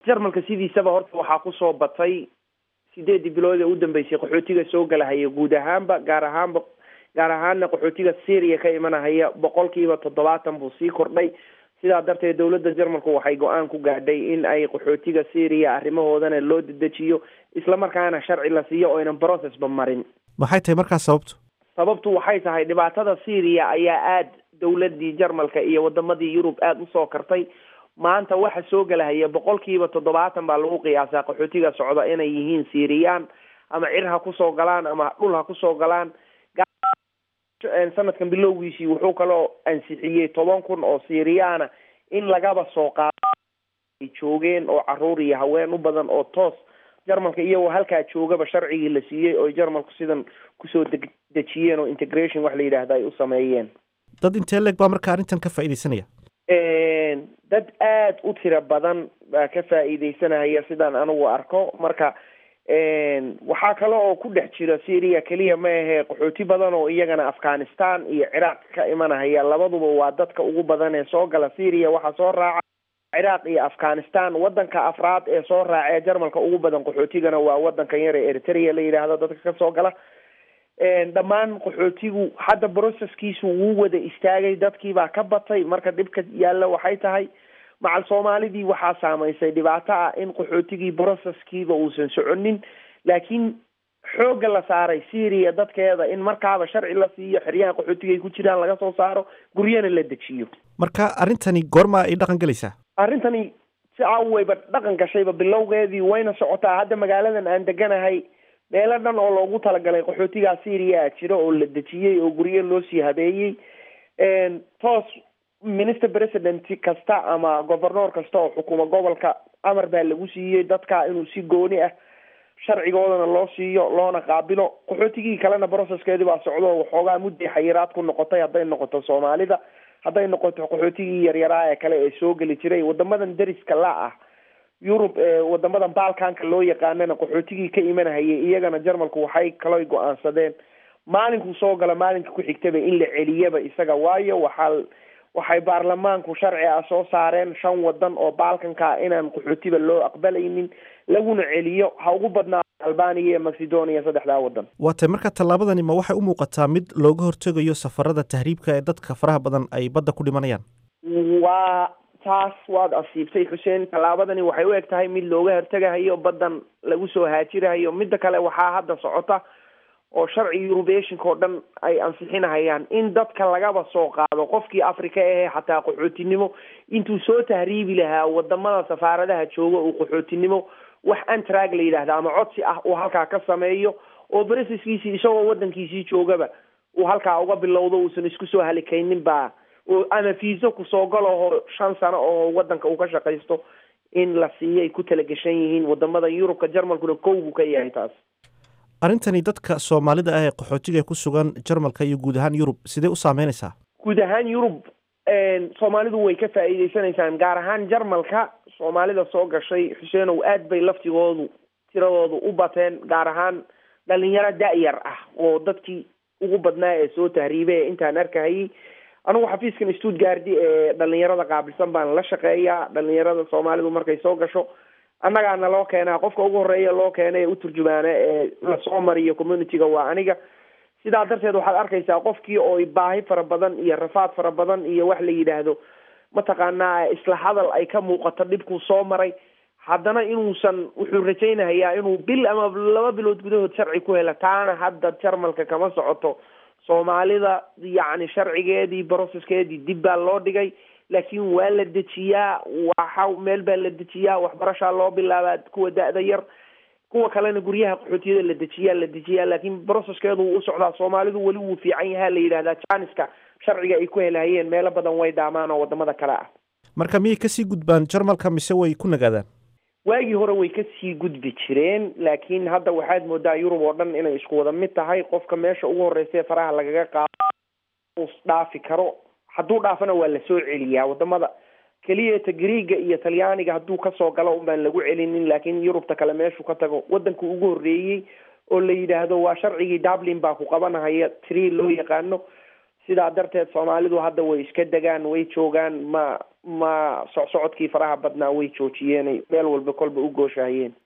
jarmalka sidiisaba horta waxaa kusoo batay sideedii bilood ee u dambeysay qaxootiga soo galahaya guud ahaanba gaar ahaanba gaar ahaana qaxootiga syria ka imanahaya boqolkiiba toddobaatan buu sii kordhay sidaa darteed dowladda jarmalku waxay go-aan ku gaadhay in ay qaxootiga syria arrimahoodana loo dedejiyo islamarkaana sharci la siiyo oynan processba marin maxay tahay markaas sababtu sababtu waxay tahay dhibaatada syria ayaa aada dowladii jarmalka iyo wadamadii yurub aada usoo kartay maanta waxa soo galahaya boqolkiiba toddobaatan baa lagu qiyaasaa qaxootiga socda inay yihiin syriyan ama cir ha kusoo galaan ama dhul ha kusoo galaan sanadkan bilowgiisii wuxuu kaloo ansixiyey toban kun oo syriyaana in lagaba soo qaado ay joogeen oo caruur iyo haween u badan oo toos jarmalka iyagoo halkaa joogaba sharcigii la siiyey oo jarmalku sidan kusoo deg dejiyeen oo integration wax la yidhaahda ay u sameeyeen dad intee leeg baa marka arrintan ka faa'iidaysanaya dad aada u tiro badan baa ka faa'iidaysanaya sidaan anigu arko marka waxaa kale oo ku dhex jira syria keliya ma ahee qaxooti badan oo iyagana afghanistan iyo ciraaq ka imanahaya labaduba waa dadka ugu badan ee soo gala syria waxaa soo raaca ciraaq iyo afghanistan wadanka afraad ee soo raaca ee jarmalka ugu badan qaxootigana waa wadankan yar ee eritrea la yidhaahdo dadka kasoo gala dhammaan qaxootigu hadda broceskiisu wuu wada istaagay dadkiibaa ka batay marka dhibka yaalla waxay tahay macal soomaalidii waxaa saamaysay dhibaato ah in qaxootigii broceskiiba uusan soconin laakiin xoogga la saaray syria dadkeeda in markaaba sharci la siiyo xeryaha qaxootiga ay ku jiraan laga soo saaro guryana la dejiyo marka arrintani goorma ay dhaqan gelaysaa arrintani si aweyba dhaqan gashayba bilowgeedii wayna socotaa hadda magaaladan aan deganahay meelo dhan oo loogu talagalay qaxootigaa syria jiro oo la dejiyey oo guryo loo sii habeeyey toos minister president kasta ama governoor kasta oo xukuma gobolka amar baa lagu siiyey dadka inuu si gooni ah sharcigoodana loo siiyo loona qaabilo qaxootigii kalena processkeedii baa socdo waxoogaa mudday xayiraad ku noqotay hadday noqoto soomaalida hadday noqoto qaxootigii yaryaraa ee kale ee soo geli jiray wadamadan deriska la ah yurub wadamadan balkanka loo yaqaanana qaxootigii ka imanahayay iyagana jarmalku waxay kaloo go-aansadeen maalinkuu soo gala maalinka ku xigtaba in la celiyaba isaga waayo waxaa waxay baarlamaanku sharci ah soo saareen shan wadan oo balkanka inaan qaxootiba loo aqbalaynin laguna celiyo ha ugu badnaa albania iyo macedonia saddexdaa wadan waa tay marka tallaabadani ma waxay u muuqataa mid looga hortegayo safarada tahriibka ee dadka faraha badan ay badda ku dhimanayaan waa taas waad asiibtay xuseen tallaabadani waxay u eg tahay mid looga hortegahayo baddan lagu soo haajirahayo midda kale waxaa hadda socota oo sharci eurubeshinka oo dhan ay ansixinahayaan in dadka lagaba soo qaado qofkii africa ahee xataa qaxootinimo intuu soo tahriibi lahaa wadamada safaaradaha jooga uu qaxootinimo wax antrag la yidhaahda ama codsi ah uu halkaa ka sameeyo oo breceskiisii isagoo wadankiisii joogaba uu halkaa uga bilowdo uusan isku soo halikaynin baa ama fiiso kusoo galaho shan sano oo wadanka uu ka shaqaysto in la siiyo ay ku talagashan yihiin wadamada yurubka jarmalkuna kow buu ka yahay taas arrintani dadka soomaalida ah ee qaxootiga ku sugan jarmalka iyo guud ahaan yurub sidee u saameynaysaa guud ahaan yurub soomaalidu way ka faa'iideysanaysaan gaar ahaan jarmalka soomaalida soo gashay xuseenow aad bay laftigoodu tiradoodu u bateen gaar ahaan dhalinyaro da-yar ah oo dadkii ugu badnaa ee soo tahriibay ee intaan arkahayay anigu xafiiskan stuttgardi ee dhalinyarada qaabilsan baan la shaqeeyaa dhalinyarada soomaalidu markay soo gasho annagaana loo keenaa qofka ugu horeeya loo keena ee u turjumaana ee lasoo mariyo communityga waa aniga sidaa darteed waxaad arkaysaa qofkii oo baahi fara badan iyo rafaad fara badan iyo wax la yidhaahdo mataqaanaa isla hadal ay ka muuqato dhibkuu soo maray haddana inuusan wuxuu rajaynahayaa inuu bil ama laba bilood gudahood sharci ku hela taana hadda jarmalka kama socoto soomaalida yacni sharcigeedii brocesskeedii dib baa loo dhigay laakiin waa la dejiyaa waxa meel baa la dejiyaa waxbarashaa loo bilaabaa kuwa da-da yar kuwa kalena guryaha qaxootiyada la dejiyaa la dejiyaa laakiin brocesskeedu wuu u socdaa soomaalidu weli wuu fiican yahaa la yidhahdaa janiska sharciga ay ku helahayeen meelo badan way dhaamaan oo wadamada kale ah marka miyay kasii gudbaan jarmalka mise way ku nagaadaan waagii hore way kasii gudbi jireen laakiin hadda waxaad moodaa yurub oo dhan inay isku wada mid tahay qofka meesha ugu horeysa ee faraha lagaga qaado dhaafi karo hadduu dhaafana waa lasoo celiyaa wadamada keliyata griega iyo talyaaniga hadduu kasoo galo un baan lagu celinin laakiin yurubta kale meeshuu ka tago wadanka ugu horreeyey oo la yidhaahdo waa sharcigii dublin baa ku qabanahaya tree loo yaqaano sidaa darteed soomaalidu hadda way iska degaan way joogaan ma ma socsocodkii faraha badnaa way joojiyeen meel walba kolba u gooshahayeen